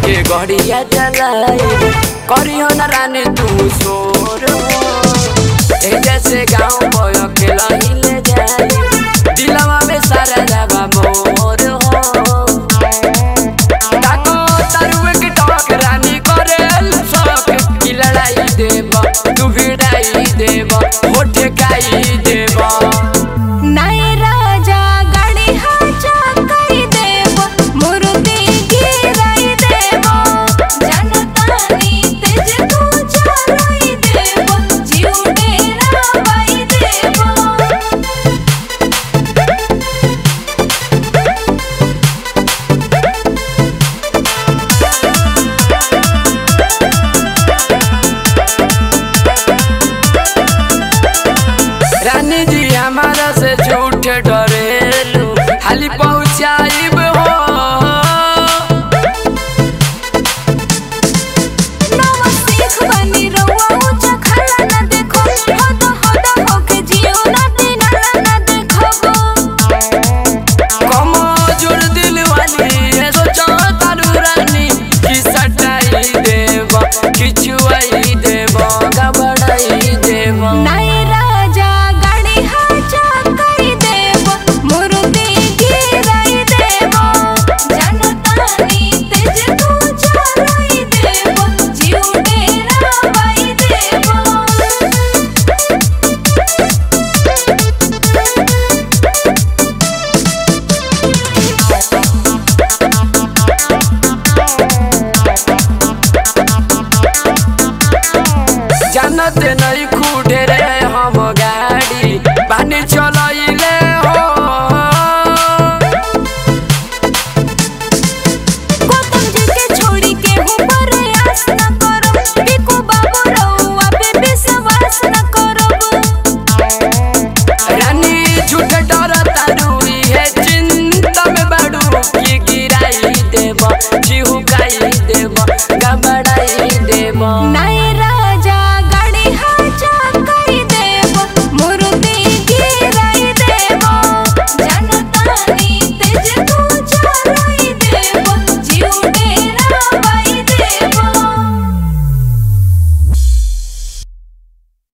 के गड़िया चलाई करियो न रानी तू सोर ए जैसे गाँव बोय के लहिले जाई दिलवा में सारा जाबा मोर हो ताको तरुए के टोक रानी करेल शौक की लड़ाई देब तू भिड़ाई देब होठ काई देब नाई राजा गाड़ी हाजा कई देव मुर्दी गिराई देव जनतानी तेज तू चलाई देव जीव डेरा बाई देव रानी जी हमारा से झूठ डरेलू हाली पहुँचाइब हो नवा सीख बनी रउआ ऊंचा खड़ा न देखो हद हद होके जियो ना दिना ना देखो कम जोड़ दिल वाली है सोचो तारू रानी कि सटाई देब खिचुआई देब गबड़ाई देब नाई राजा गाड़ी हाजा कई देव मुर्दी गिराई देव जनतानी तेज तू चलाई देव जीव डेरा बाई देव जानते नहीं